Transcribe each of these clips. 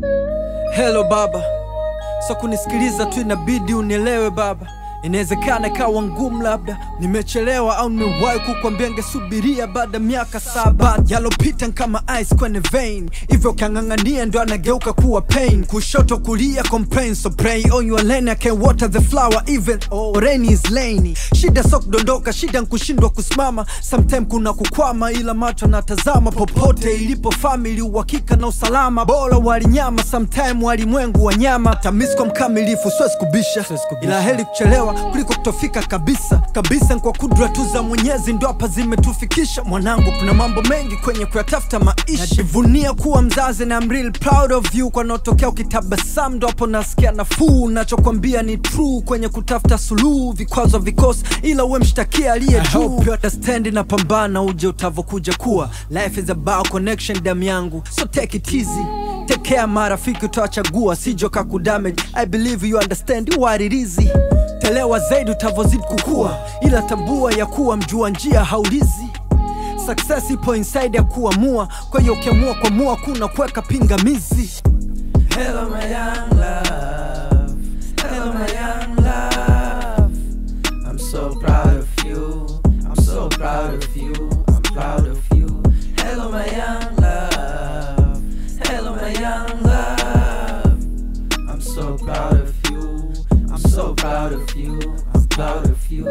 Hello baba, so kunisikiliza tu inabidi unielewe baba. Inawezekana ikawa ngumu, labda nimechelewa au nimewahi kukwambia ngesubiria baada ya miaka saba. Yalopita kama ice kwenye vein, hivyo ukiang'ang'ania ndo anageuka kuwa pain. Kushoto kulia complain, so pray on your lane, I can water the flower even oh, rain is lainy. Shida so kudondoka, shida nkushindwa kusimama, sometime kuna kukwama, ila macho natazama popote ilipo family, uhakika na usalama. Bora walinyama, sometime walimwengu wanyama. Tamisko mkamilifu, siwezi kubisha, ila heri kuchelewa kuliko kutofika kabisa kabisa. Kwa kudra tu za Mwenyezi ndo hapa zimetufikisha. Mwanangu, kuna mambo mengi kwenye kuyatafuta maisha. Najivunia kuwa mzazi na I'm real proud of you. Kwa naotokea ukitabasamu ndo hapo nasikia nafuu. Nachokwambia ni true kwenye kutafuta suluhu, vikwazo vikosi, ila uwe mshtakia aliye juu. I hope you understand, na pambana uje utavokuja kuwa. Life is about connection, damu yangu, so take it easy Take care marafiki utawachagua sijo kakudamage I believe you understand what it is Telewa zaidi utavozidi kukua Ila tambua ya kuwa mjua njia haulizi Success ipo inside ya kuamua Kwa hiyo ukiamua kuamua kuna kuweka pingamizi Hello my young love Hello my young love I'm so proud of you I'm so proud of you I'm proud of you Hello my young love Hello my young love I'm so proud of you I'm so proud of you I'm proud of you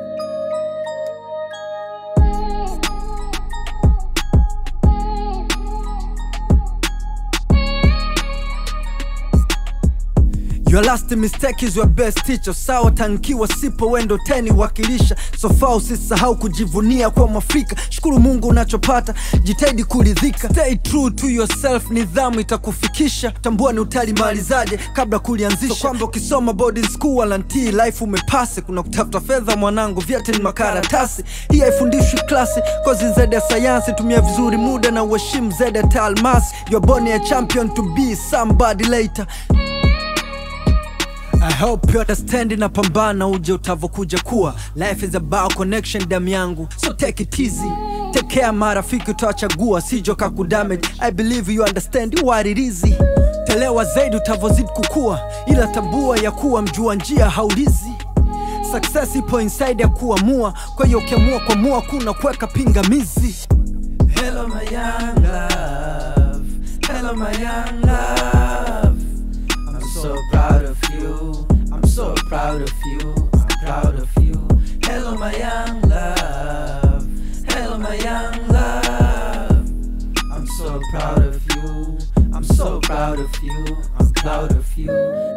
Your last mistake is your best teacher. Sawa tankiwa sipo wendo teni wakilisha. So far usisahau kujivunia kwa Mwafrika. Shukuru Mungu unachopata, jitahidi kuridhika. Stay true to yourself, nidhamu itakufikisha. Tambua ni utalimalizaje kabla kulianzisha. So kwamba ukisoma boarding school walantii life umepase. Kuna kutafuta fedha mwanangu, vyeti ni makaratasi. Hii haifundishwi klasi, kozi zaidi ya sayansi. Tumia vizuri muda na uheshimu zaidi ya taalmasi. You're born a champion to be somebody later. I hope you understand na pambana uje utavokuja kuwa Life is about connection damu yangu So take it easy Take care marafiki utawachagua sijo kakudamage I believe you understand what it is Telewa zaidi utavozidi kukua Ila tambua ya kuwa mjua njia haulizi Success ipo inside ya kuamua Kwa hiyo ukiamua kuamua kuna kuweka pingamizi Hello my young love Hello my young love I'm so proud of you I'm so proud of you I'm proud of you Hello my young love Hello my young love I'm so proud of you I'm so proud of you I'm proud of you